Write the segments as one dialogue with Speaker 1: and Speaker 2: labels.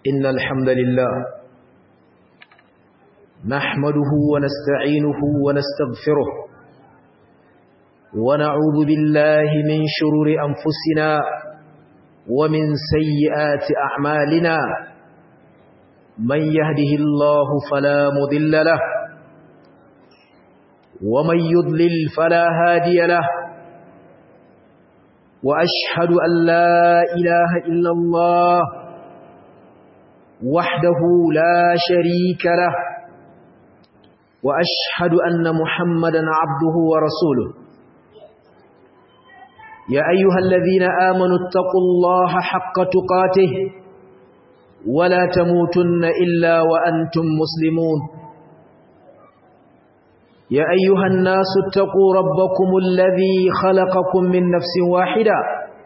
Speaker 1: إن الحمد لله نحمده ونستعينه ونستغفره ونعوذ بالله من شرور أنفسنا ومن سيئات أعمالنا من يهده الله فلا مضل له ومن يضلل فلا هادي له وأشهد أن لا إله إلا الله وحده لا شريك له وأشهد أن محمدا عبده ورسوله يا أيها الذين آمنوا اتقوا الله حق تقاته ولا تموتن إلا وأنتم مسلمون يا أيها الناس اتقوا ربكم الذي خلقكم من نفس واحدة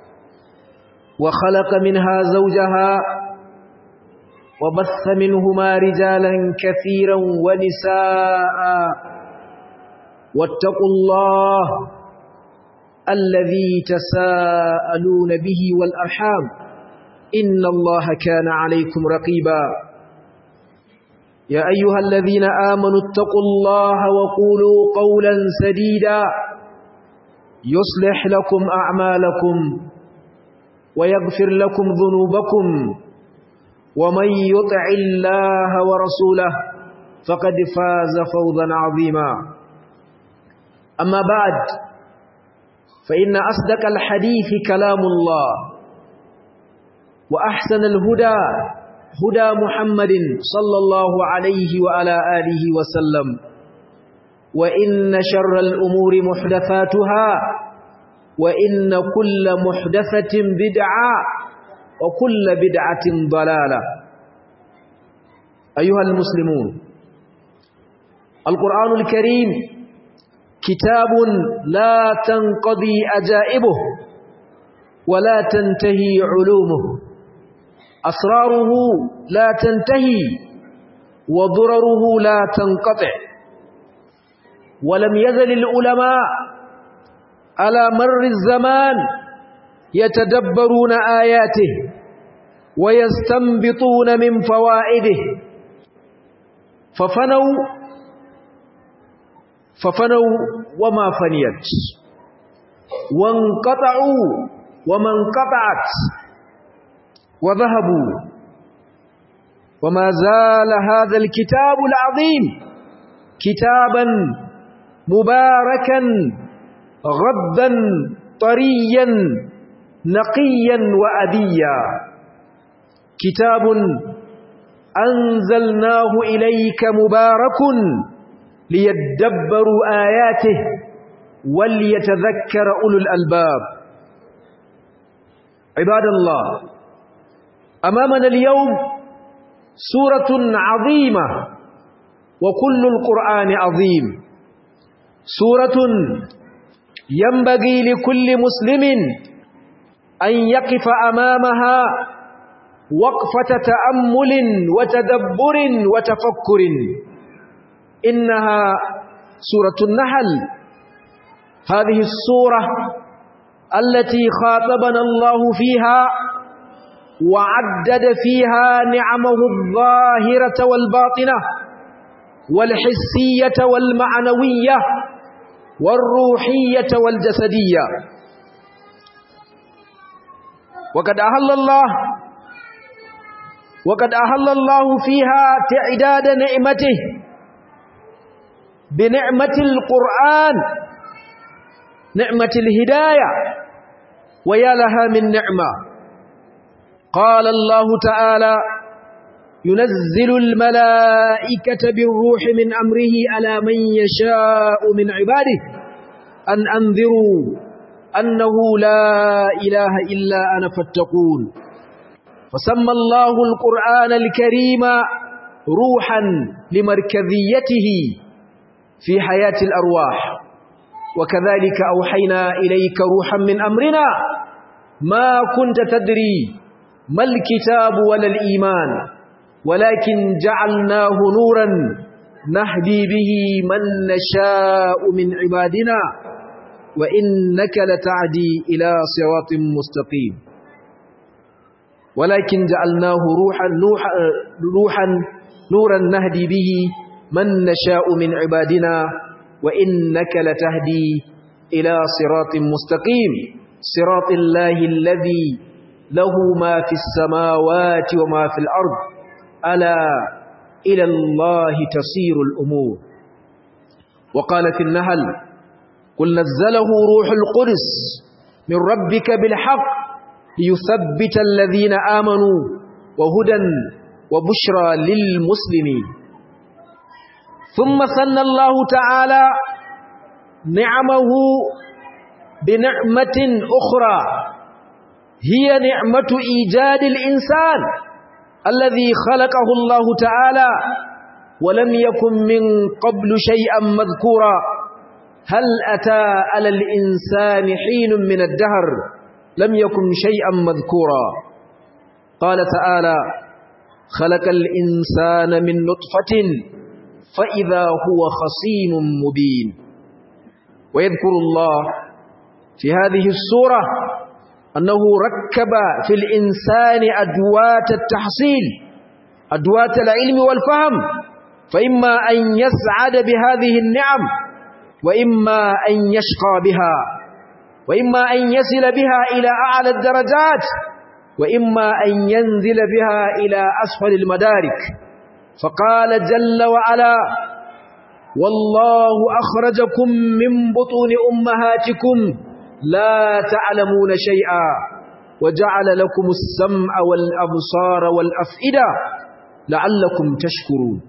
Speaker 1: وخلق منها زوجها وبث منهما رجالا كثيرا ونساء واتقوا الله الذي تساءلون به والأرحام إن الله كان عليكم رقيبا يا أيها الذين آمنوا اتقوا الله وقولوا قولا سديدا يصلح لكم أعمالكم ويغفر لكم ذنوبكم ومن يطع الله ورسوله فقد فاز فوضا عظيما أما بعد فإن أصدق الحديث كلام الله وأحسن الهدى هدى محمد صلى الله عليه وعلى آله وسلم وإن شر الأمور محدثاتها وإن كل محدثة بدعة وكل بدعة ضلالة أيها المسلمون القرآن الكريم كتاب لا تنقضي أجائبه ولا تنتهي علومه أسراره لا تنتهي وضرره لا تنقطع ولم يزل العلماء على مر الزمان يتدبرون آياته ويستنبطون من فوائده ففنوا ففنوا وما فنيت وانقطعوا وما انقطعت وذهبوا وما زال هذا الكتاب العظيم كتابا مباركا غدا طريا نقيا وأديا كتاب أنزلناه إليك مبارك ليدبروا آياته وليتذكر أولو الألباب عباد الله أمامنا اليوم سورة عظيمة وكل القرآن عظيم سورة ينبغي لكل مسلم أن يقف أمامها وقفة تأمل وتدبر وتفكر إنها سورة النحل هذه السورة التي خاطبنا الله فيها وعدد فيها نعمه الظاهرة والباطنة والحسية والمعنوية والروحية والجسدية وقد أهل الله وقد أهل الله فيها تعداد نعمته بنعمة القرآن نعمة الهداية ويا لها من نعمة قال الله تعالى ينزل الملائكة بالروح من أمره على من يشاء من عباده أن أنذروا أنه لا إله إلا أنا فاتقون فسمى الله القرآن الكريم روحا لمركزيته في حياة الأرواح وكذلك أوحينا إليك روحا من أمرنا ما كنت تدري ما الكتاب ولا الإيمان ولكن جعلناه نورا نهدي به من نشاء من عبادنا وإنك لتعدي إلى صراط مستقيم ولكن جعلناه روحا, روحا, روحا نورا نهدي به من نشاء من عبادنا وإنك لتهدي إلى صراط مستقيم صراط الله الذي له ما في السماوات وما في الأرض ألا إلى الله تصير الأمور وقال في النهل قل نزله روح القدس من ربك بالحق ليثبت الذين آمنوا وهدى وبشرى للمسلمين ثم ثنى الله تعالى نعمه بنعمة أخرى هي نعمة إيجاد الإنسان الذي خلقه الله تعالى ولم يكن من قبل شيئا مذكورا هل أتى على الإنسان حين من الدهر لم يكن شيئا مذكورا قال تعالى خلق الإنسان من نطفة فإذا هو خصيم مبين ويذكر الله في هذه السورة أنه ركب في الإنسان أدوات التحصيل أدوات العلم والفهم فإما أن يسعد بهذه النعم وإما أن يشقى بها وإما أن يصل بها إلى أعلى الدرجات وإما أن ينزل بها إلى أسفل المدارك فقال جل وعلا والله أخرجكم من بطون أمهاتكم لا تعلمون شيئا وجعل لكم السمع والأبصار والأفئدة لعلكم تشكرون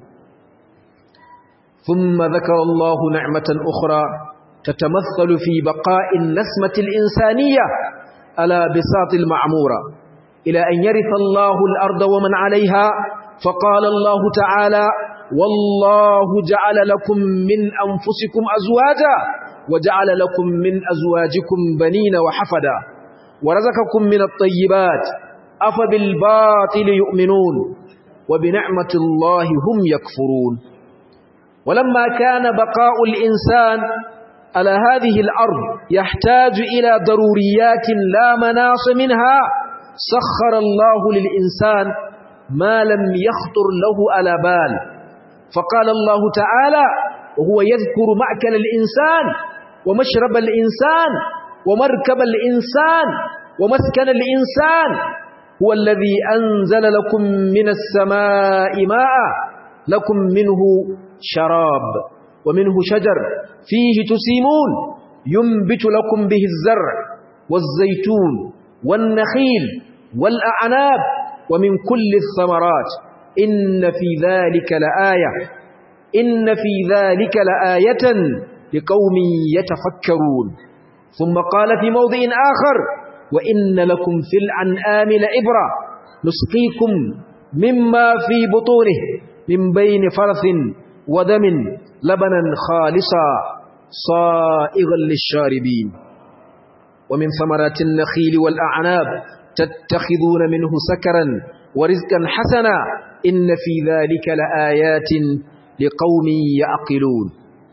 Speaker 1: ثم ذكر الله نعمة أخرى تتمثل في بقاء النسمة الإنسانية على بساط المعمورة إلى أن يرث الله الأرض ومن عليها فقال الله تعالى والله جعل لكم من أنفسكم أزواجا وجعل لكم من أزواجكم بنين وحفدا ورزقكم من الطيبات أفبالباطل يؤمنون وبنعمة الله هم يكفرون ولما كان بقاء الإنسان على هذه الأرض يحتاج إلى ضروريات لا مناص منها سخر الله للإنسان ما لم يخطر له على بال فقال الله تعالى وهو يذكر مأكل الإنسان ومشرب الإنسان ومركب الإنسان ومسكن الإنسان هو الذي أنزل لكم من السماء ماء لكم منه شراب ومنه شجر فيه تسيمون ينبت لكم به الزرع والزيتون والنخيل والأعناب ومن كل الثمرات إن في ذلك لآية إن في ذلك لآية لقوم يتفكرون ثم قال في موضع آخر وإن لكم في العنآم لعبرة نسقيكم مما في بطونه من بين فرث ودم لبنا خالصا صائغا للشاربين ومن ثمرات النخيل والأعناب تتخذون منه سكرا ورزقا حسنا إن في ذلك لآيات لقوم يعقلون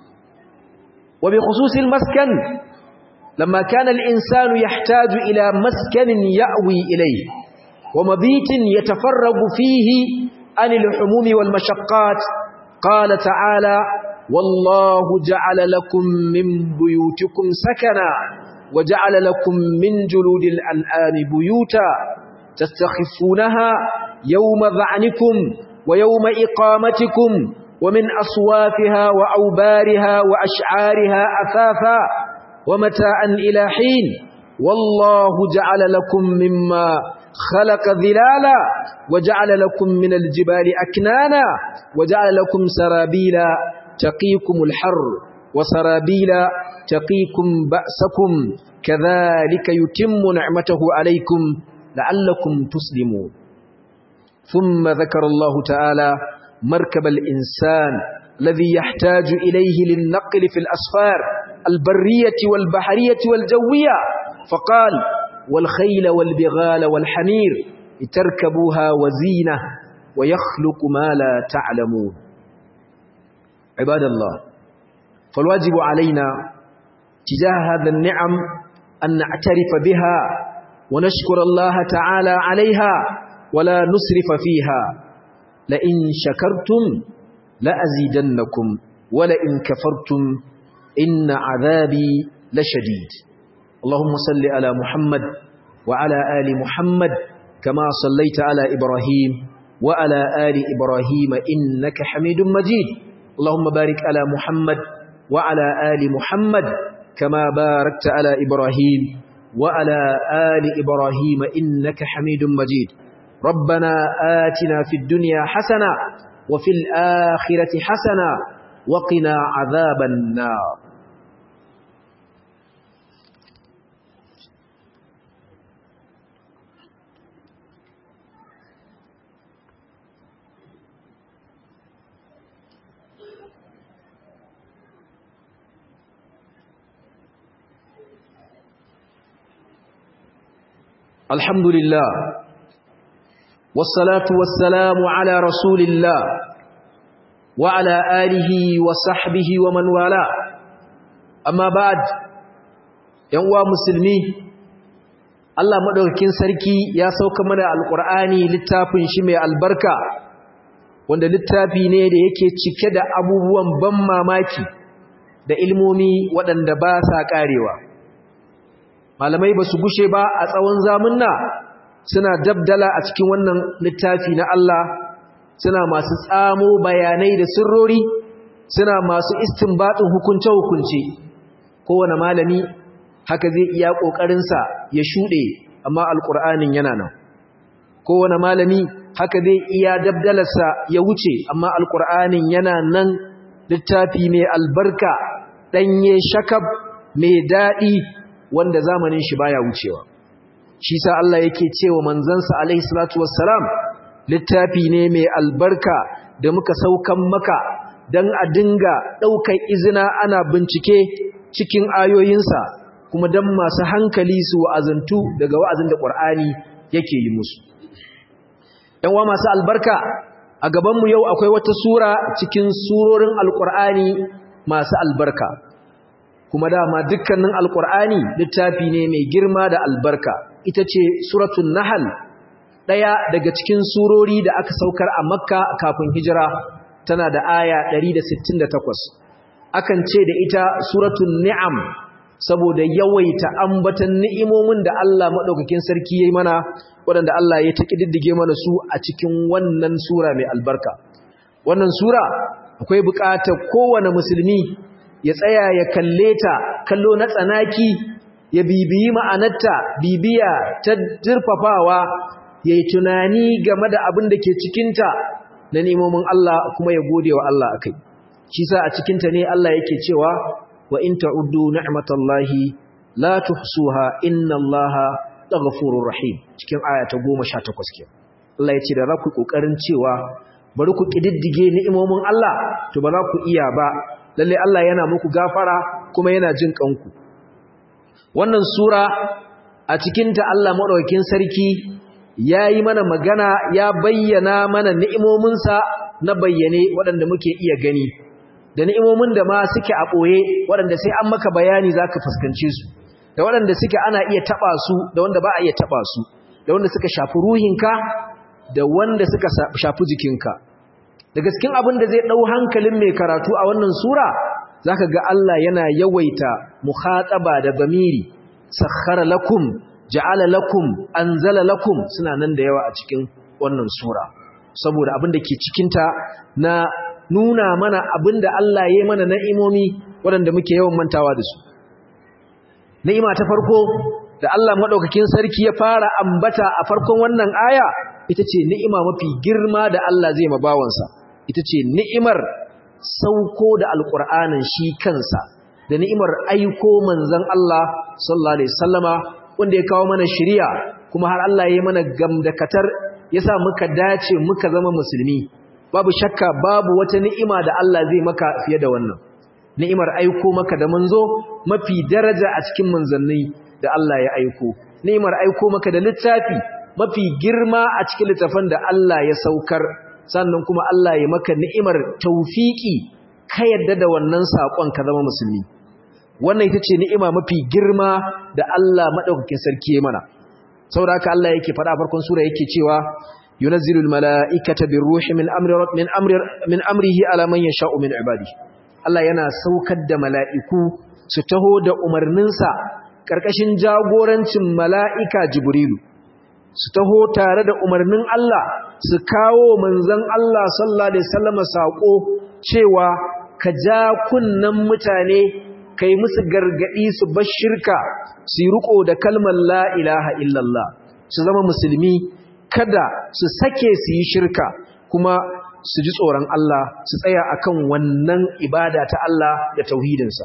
Speaker 1: وبخصوص المسكن لما كان الإنسان يحتاج إلى مسكن يأوي إليه ومبيت يتفرغ فيه عن الحموم والمشقات قال تعالى والله جعل لكم من بيوتكم سكنا وجعل لكم من جلود الأنعام بيوتا تستخفونها يوم ذعنكم ويوم إقامتكم ومن أصوافها وأوبارها وأشعارها أثاثا ومتاعا إلى حين والله جعل لكم مما خلق ذلالا وجعل لكم من الجبال أكنانا وجعل لكم سرابيلا تقيكم الحر وسرابيلا تقيكم بأسكم كذلك يتم نعمته عليكم لعلكم تسلمون ثم ذكر الله تعالى مركب الإنسان الذي يحتاج إليه للنقل في الأسفار البرية والبحرية والجوية فقال والخيل والبغال والحمير لتركبوها وزينة ويخلق ما لا تعلمون عباد الله فالواجب علينا تجاه هذا النعم أن نعترف بها ونشكر الله تعالى عليها ولا نسرف فيها لئن شكرتم لأزيدنكم ولئن كفرتم إن عذابي لشديد اللهم صل على محمد وعلى آل محمد كما صليت على إبراهيم وعلى آل إبراهيم إنك حميد مجيد اللهم بارك على محمد وعلى آل محمد كما باركت على إبراهيم وعلى آل إبراهيم إنك حميد مجيد ربنا آتنا في الدنيا حسنة وفي الآخرة حسنة وقنا عذاب النار الحمد لله والصلاة والسلام على رسول الله وعلى آله وصحبه ومن والاه أما بعد ينوى مسلمي Allah madaukakin sarki ya sauka mana alqur'ani littafin shi mai albarka wanda littafi ne da yake cike da abubuwan ban mamaki da ilmomi waɗanda ba sa karewa malamai ba su gushe ba a tsawon zamunna suna dabdala a cikin wannan littafi na Allah suna masu tsamo bayanai da sirrori suna masu istinbatin hukunce-hukunce kowane malami haka zai iya ƙoƙarinsa ya shuɗe amma alƙur'anin yana nan kowane malami haka zai iya dabdalarsa ya wuce amma alƙur'anin yana nan littafi mai albarka ɗanye shakab mai daɗi wanda zamanin shi baya wucewa shi sa Allah yake cewa manzansa alaihi salatu wassalam littafi ne mai albarka da muka saukan maka dan a dinga daukar izina ana bincike cikin ayoyinsa kuma dan masu hankali su wa'azantu daga wa'azin da Qur'ani yake yi musu dan wa masu albarka a gaban mu yau akwai wata sura cikin surorin alqur'ani masu albarka kuma dama dukkanin alkur'ani littafi ne mai girma da albarka ita ce suratul nahl daya daga cikin surori da aka saukar a makka kafin hijira tana da aya 168 akan ce da ita suratul ni'am saboda yawaita ambatan ni'imomin da Allah madaukakin sarki yayi mana waɗanda Allah ya takiddige mana su a cikin wannan sura mai albarka wannan sura akwai buƙatar kowane musulmi ya tsaya ya kalle ta kallo na tsanaki ya bibiyi ma'anarta bibiya ta jirfafawa ya yi tunani game da abin da ke cikinta na nemomin Allah kuma ya gode wa Allah akai shi sa a cikinta ne Allah yake cewa wa in ta'uddu ni'matallahi la tuhsuha inna Allaha laghafurur rahim cikin aya ta 18 ke Allah ya ce da za ku kokarin cewa bari ku kididdige ni'imomin Allah to ba za ku iya ba lalle Allah yana muku gafara kuma yana jin kanku wannan sura a cikinta Allah madaukakin sarki yayi mana magana ya bayyana mana ni'imominsa na bayyane waɗanda muke iya gani da ni'imomin da ma suke a boye waɗanda sai an maka bayani zaka fuskance su da waɗanda suke ana iya taba su da wanda ba a iya taba su da wanda suka shafi ruhinka da wanda suka shafi jikinka daga cikin abin da zai ɗau hankalin mai karatu a wannan sura za ka ga Allah yana yawaita mukhataba da zamiri sakhara lakum ja'ala lakum anzala lakum suna nan da yawa a cikin wannan sura saboda abin da ke cikinta na nuna mana abin da Allah ya yi mana na'imomi waɗanda muke yawan mantawa da su ni'ima ta farko da Allah maɗaukakin sarki ya fara ambata a farkon wannan aya ita ce ni'ima mafi girma da Allah zai mabawansa ita ce ni'imar sauko da alƙur'anin shi kansa da ni'imar aiko manzan Allah sallallahu alaihi wasallama wanda ya kawo mana shiriya kuma har Allah ya yi mana gamdakatar ya sa muka dace muka zama musulmi babu shakka babu wata ni'ima da Allah zai maka fiye da wannan ni'imar aiko maka da manzo mafi daraja a cikin manzanni da Allah ya aiko ni'imar aiko maka da littafi mafi girma a cikin littafan da Allah ya saukar sannan kuma Allah ya maka ni'imar taufiki ka yadda da wannan sakon ka zama musulmi wannan ita ce ni'ima mafi girma da Allah madaukakin sarki ya mana saboda haka Allah yake faɗa farkon sura yake cewa yunazzilu almala'ikata birruhi min amri min amri min amrihi ala man yasha'u min ibadihi Allah yana saukar da mala'iku su taho da umarninsa ƙarƙashin jagorancin mala'ika Jibrilu, su taho tare da umarnin Allah su kawo manzan Allah sallallahu Alaihi Wasallama saƙo cewa ka ja kunnen mutane ka yi musu gargaɗi su bar shirka su yi riƙo da kalmar la'ilaha illallah su zama musulmi kada su sake su yi shirka kuma su ji tsoron Allah su tsaya akan wannan ibada ta Allah da tauhidinsa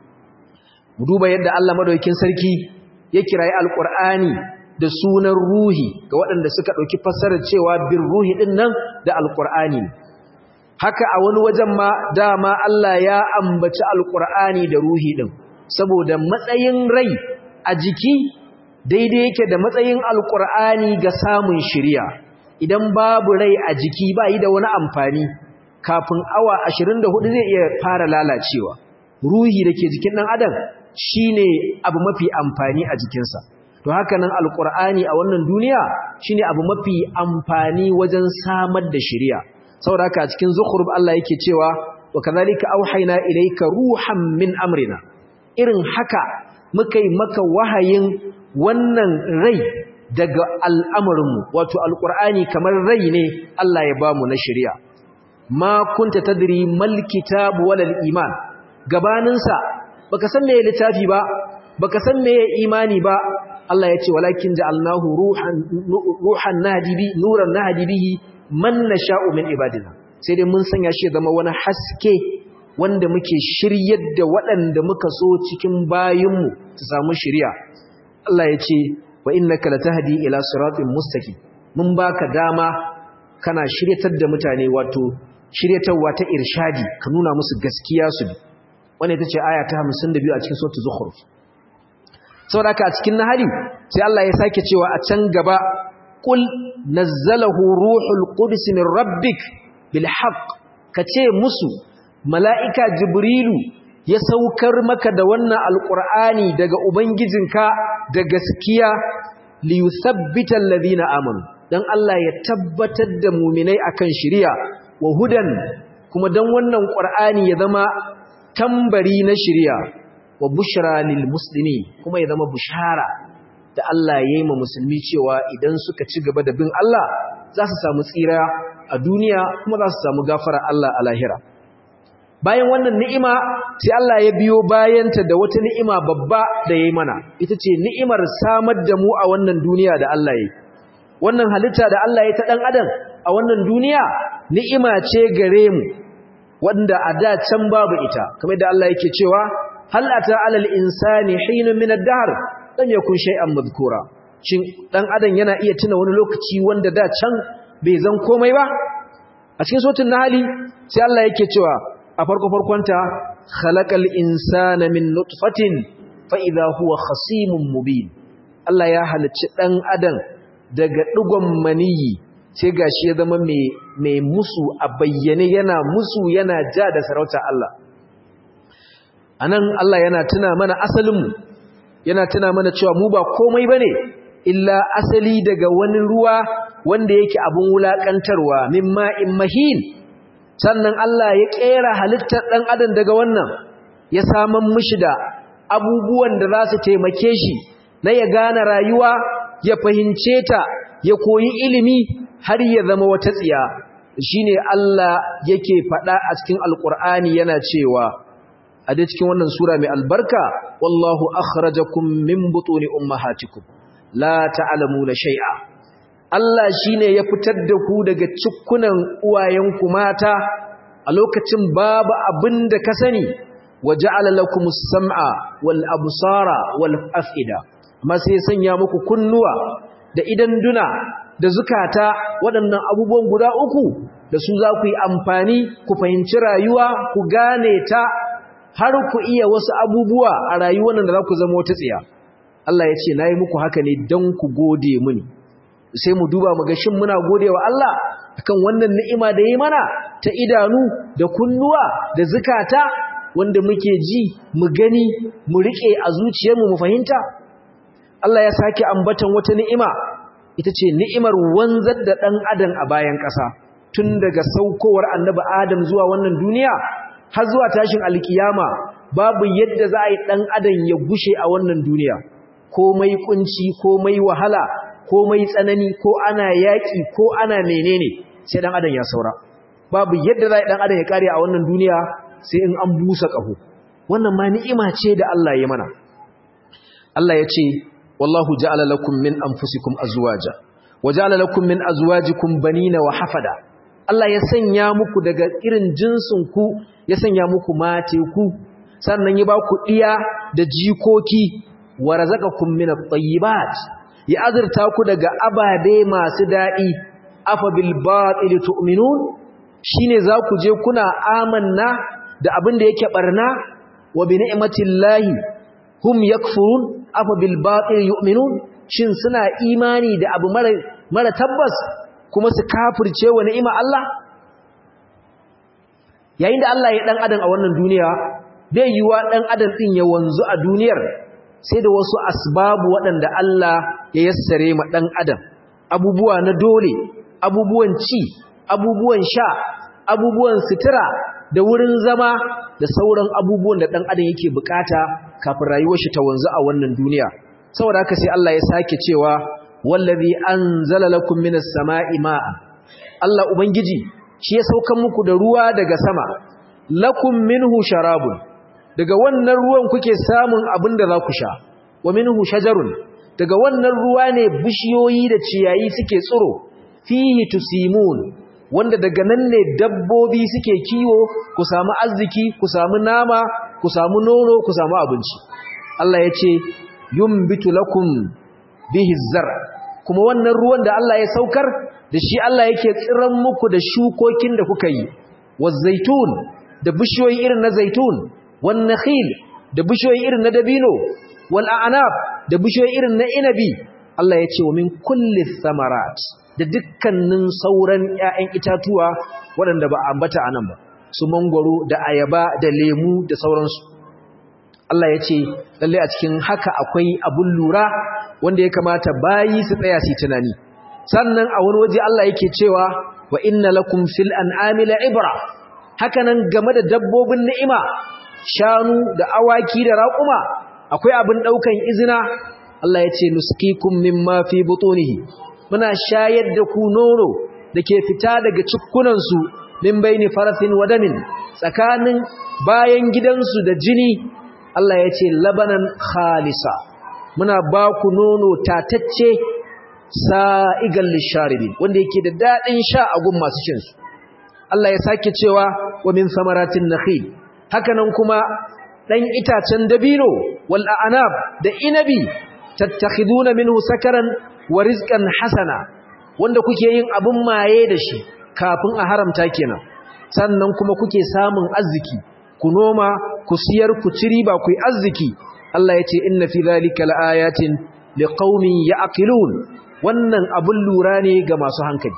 Speaker 1: mu duba yadda Allah madaukakin sarki ya kirayi alqur'ani da sunan ruhi ga waɗanda suka ɗauki fassarar cewa bin ruhi ɗin nan da alqur'ani haka a wani wajen ma dama Allah ya ambaci alqur'ani da ruhi ɗin saboda matsayin rai a jiki daidai yake da matsayin alqur'ani ga samun shiriya idan babu rai a jiki ba yi da wani amfani kafin awa 24 zai iya fara lalacewa ruhi da ke jikin ɗan adam shine abu mafi amfani a jikinsa to haka nan alqur'ani a wannan duniya shine abu mafi amfani wajen samar da shari'a saboda haka cikin zukhruf Allah yake cewa wa kadhalika auhayna ilayka ruhan min amrina irin haka muka yi maka wahayin wannan rai daga al'amarinmu wato alqur'ani kamar rai ne Allah ya bamu na shari'a ma kunta tadri mal kitab wal iman gabaninsa baka san meye littafi ba baka san meye imani ba Allah ya ce walakin ja'alnahu ruhan ruhan nahdi bi nuran nahdi bihi man nasha'u min ibadina sai dai mun sanya shi zama wani haske wanda muke shiryar da waɗanda muka so cikin bayinmu su samu shiriya Allah ya ce wa innaka latahdi ila siratin mustaqim mun baka dama kana shiryatar da mutane wato shiryatarwa ta irshadi ka nuna musu gaskiya su bi wanda ita ce aya ta 52 a cikin suratul zukhruf saboda haka a cikin nahali sai Allah ya sake cewa a can gaba qul nazzalahu ruhul qudus min rabbik bil haqq kace musu mala'ika jibrilu ya saukar maka da wannan alqur'ani daga ubangijinka da gaskiya li yuthabbita alladhina amanu dan Allah ya tabbatar da mu'minai akan shari'a wa hudan kuma dan wannan qur'ani ya zama tambari na shirya wa bushra lil muslimi kuma ya zama bushara da Allah ya yi ma musulmi cewa idan suka ci gaba da bin Allah za su samu tsira a duniya kuma za su samu gafara Allah a lahira bayan wannan ni'ima sai Allah ya biyo bayanta da wata ni'ima babba da ya yi mana ita ce ni'imar samar da mu a wannan duniya da Allah ya yi wannan halitta da Allah ya ta ɗan adam a wannan duniya ni'ima ce gare mu wanda a da can babu ita kamar da Allah yake cewa hal ata alal insani hinun min ad-dahr lam yakun shay'an madhkura shin dan adam yana iya tuna wani lokaci wanda da can bai zan komai ba a cikin suratul nahl sai Allah yake cewa a farko farkonta khalaqal insana min nutfatin fa idha huwa khasimun mubin Allah ya halicci dan adam daga digon maniyi sai gashi ya zama mai musu a bayyane yana musu yana ja da sarauta Allah anan Allah yana tuna mana asalinmu yana tuna mana cewa mu ba komai bane illa asali daga wani ruwa wanda yake abun wulakantarwa mimma mahin sannan Allah ya kera halittar dan adam daga wannan ya saman mishi da abubuwan da za su taimake shi na ya gane rayuwa ya fahimce ta ya koyi ilimi har ya zama wata tsiya shine Allah yake faɗa a cikin alkur'ani yana cewa a da cikin wannan sura mai albarka wallahu akhrajakum min butuni ummahatikum la ta'lamuna shay'a Allah shine ya fitar da ku daga cikkunan uwayenku mata a lokacin babu abinda ka sani waja'ala lakumus sam'a wal absara wal af'ida amma sai sanya muku kunnuwa da idan duna da zukata waɗannan abubuwan guda uku da su za ku yi amfani ku fahimci rayuwa ku gane ta har ku iya wasu abubuwa a rayuwar da za ku zama wata tsiya Allah ya ce na yi muku haka ne don ku gode mini sai mu duba mu ga shin muna gode wa Allah akan wannan ni'ima da yi mana ta idanu da kunnuwa da zukata wanda muke ji mu gani mu riƙe a zuciyarmu mu fahimta Allah ya sake ambatan wata ni'ima ita ce ni'imar wanzar da ɗan adam a bayan ƙasa tun daga saukowar annabi adam zuwa wannan duniya har zuwa tashin alkiyama babu yadda za a yi ɗan adam ya gushe a wannan duniya komai kunci komai wahala komai tsanani ko ana yaƙi ko ana menene sai ɗan adam ya saura babu yadda za a yi ɗan adam ya ƙare a wannan duniya sai in an busa ƙaho wannan ma ni'ima ce da Allah ya mana Allah ya ce wallahu ja'ala lakum min anfusikum azwaja wa ja'ala lakum min azwajikum banina wa hafada Allah ya sanya muku daga irin jinsin ku ya sanya muku mate ku sannan ya ba ku iya da jikoki wa razaqakum min at-tayyibat ya azurta ku daga ababe masu dadi afa bil batil tu'minun shine za ku je kuna amanna da abin da yake barna wa bi ni'matillahi hum yakfurun afa bil batil yu'minun shin suna imani da abu mara mara tabbas kuma su kafirce wa ni'ima Allah yayin da Allah ya dan adam a wannan duniya bai yiwa dan adam din ya wanzu a duniyar sai da wasu asbabu waɗanda Allah ya yassare ma dan adam abubuwa na dole abubuwan ci abubuwan sha abubuwan sutura da wurin zama da sauran abubuwan da dan adam yake bukata kafin rayuwar shi ta wanzu a wannan duniya saboda haka sai Allah ya sake cewa wallazi anzala lakum minas sama'i ma'a Allah ubangiji shi ya saukan muku da ruwa daga sama lakum minhu sharabun daga wannan ruwan kuke samun abin da za ku sha wa minhu shajarun daga wannan ruwa ne bishiyoyi da ciyayi suke tsiro fihi tusimun wanda daga nan ne dabbobi suke kiwo ku samu arziki ku samu nama ku samu nono ku samu abinci Allah ya ce yumbitu lakum bihi zar kuma wannan ruwan da Allah ya saukar da shi Allah yake tsiran muku da shukokin da kuka yi wazaitun da bishiyoyi irin na zaitun wan nakhil da bishiyoyi irin na dabino wal a'nab da bishiyoyi irin na inabi Allah ya ce wa min kulli thamarat da dukkanin sauran ƴaƴan itatuwa waɗanda ba ambata anan ba su mangwaro da ayaba da lemu da sauransu Allah ya ce lalle a cikin haka akwai abun lura wanda ya kamata bayi su tsaya su tunani sannan a wani waje Allah yake cewa wa inna lakum fil an'ami la'ibra hakanan game da dabbobin ni'ima shanu da awaki da raƙuma akwai abin daukan izina Allah ya ce nuskikum mimma fi butunihi muna shayar da ku nono dake fita daga cikkunan su min baini farasin wadamin tsakanin bayan gidansu da jini Allah ya ce labanan khalisa muna ba ku nono tatacce sa'igal lisharibi wanda yake da daɗin sha a gun masu shinsu Allah ya sake cewa wa min samaratin nakhil hakanan kuma ɗan itacen dabino wal a'nab da inabi tattakhiduna minhu sakaran wa rizqan hasana wanda kuke yin abun maye da shi kafin a haramta kenan sannan kuma kuke samun arziki ku noma ku siyar ku ci riba ku yi arziki Allah ya ce inna fi zalika laayatin liqaumin ya'qilun wannan abun lura ne ga masu hankali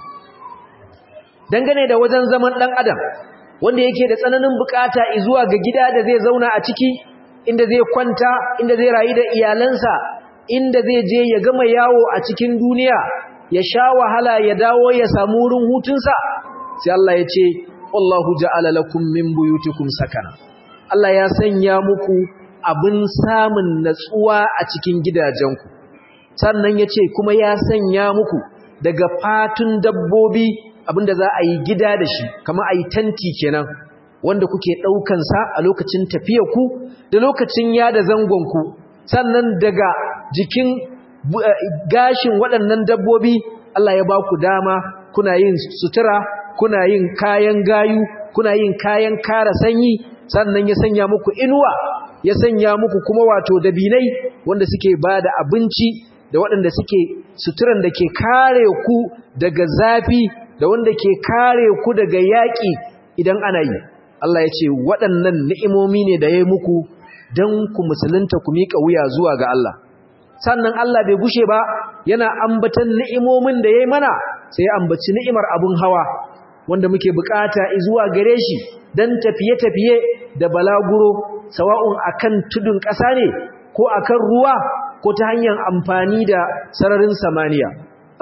Speaker 1: dangane da wajen zaman dan adam wanda yake da tsananin bukata zuwa ga gida da zai zauna a ciki inda zai kwanta inda zai rayu da iyalansa inda zai je ya gama yawo a cikin duniya ya sha wahala ya dawo ya samu wurin hutunsa sai Allah ya ce wallahu ja'ala lakum min buyutikum sakana Allah ya sanya muku abin samun natsuwa a cikin gidajenku sannan ya ce kuma ya sanya muku daga fatun dabbobi abinda za a yi gida da shi kama a yi tanti kenan wanda kuke ɗaukansa a lokacin ku da lokacin yada zangonku sannan daga jikin gashin waɗannan dabbobi Allah ya ba ku dama kuna yin sutura kuna yin kayan gayu kuna yin kayan kara sanyi sannan ya sanya muku inuwa ya sanya muku kuma wato dabinai wanda suke ba da abinci da waɗanda suke suturan da ke kare ku daga zafi da wanda ke kare ku daga yaƙi idan ana yi Allah ya ce waɗannan ni'imomi ne da ya yi muku don ku musulunta ku miƙa wuya zuwa ga Allah sannan Allah bai gushe ba yana ambatan ni'imomin da ya yi mana sai ya ambaci ni'imar abun hawa wanda muke bukata zuwa gare shi don tafiye-tafiye da balaguro sawa'un akan tudun ƙasa ne ko akan ruwa ko ta hanyar amfani da sararin samaniya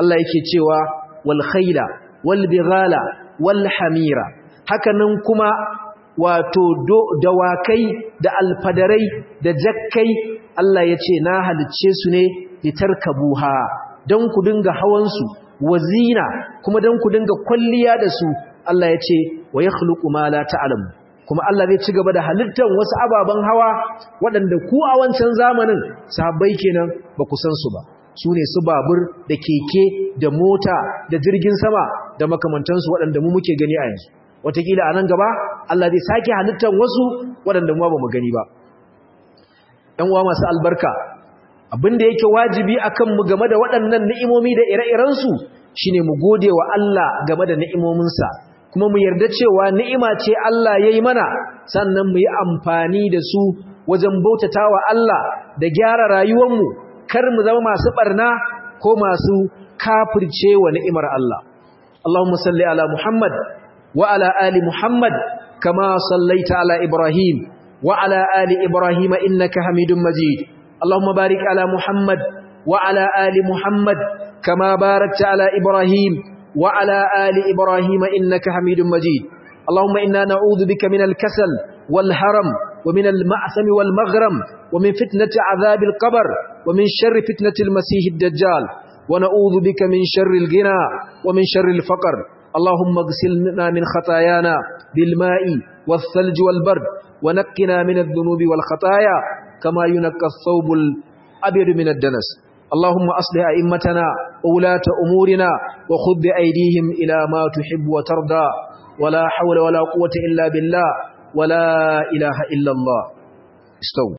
Speaker 1: Allah yake cewa wal khayla wal bighala wal hamira hakanan kuma wato dawakai da alfadarai da jakkai Allah ya ce na halicce su ne litarkabuha don ku dinga hawansu wazina kuma don ku dinga kwalliya da su Allah ya ce wa yakhluqu ma la ta'lamu kuma Allah zai ci gaba da halittar wasu ababen hawa waɗanda ku a wancan zamanin sahabbai kenan ba ku san su ba su ne su babur da keke da mota da jirgin sama da makamantansu waɗanda mu muke gani a yanzu wataƙila a nan gaba Allah zai sake halittar wasu waɗanda mu ba mu gani ba ‘yan uwa masu albarka abin da yake wajibi a kanmu game da waɗannan ni'imomi da ire-irensu shi ne mu gode wa Allah game da ni'imominsa kuma mu yarda cewa ni'ima ce Allah ya yi mana sannan mu yi amfani da su wajen bautata wa Allah da gyara rayuwarmu kar mu zama masu ɓarna ko masu kafirce wa ni'imar Allah Allahumma salli ala Muhammad wa ala ali Muhammad kama sallaita ala Ibrahim وعلى آل إبراهيم إنك حميد مجيد اللهم بارك على محمد وعلى آل محمد كما باركت على إبراهيم وعلى آل إبراهيم إنك حميد مجيد اللهم إنا نعوذ بك من الكسل والهرم ومن المعثم والمغرم ومن فتنة عذاب القبر ومن شر فتنة المسيح الدجال ونعوذ بك من شر الغنى ومن شر الفقر اللهم اغسلنا من خطايانا بالماء والثلج والبرد ونقنا من الذنوب والخطايا كما ينقى الثوب الأبيض من الدنس اللهم أصلح أئمتنا وولاة أمورنا وخذ بأيديهم إلى ما تحب وترضى ولا حول ولا قوة إلا بالله ولا إله إلا الله استووا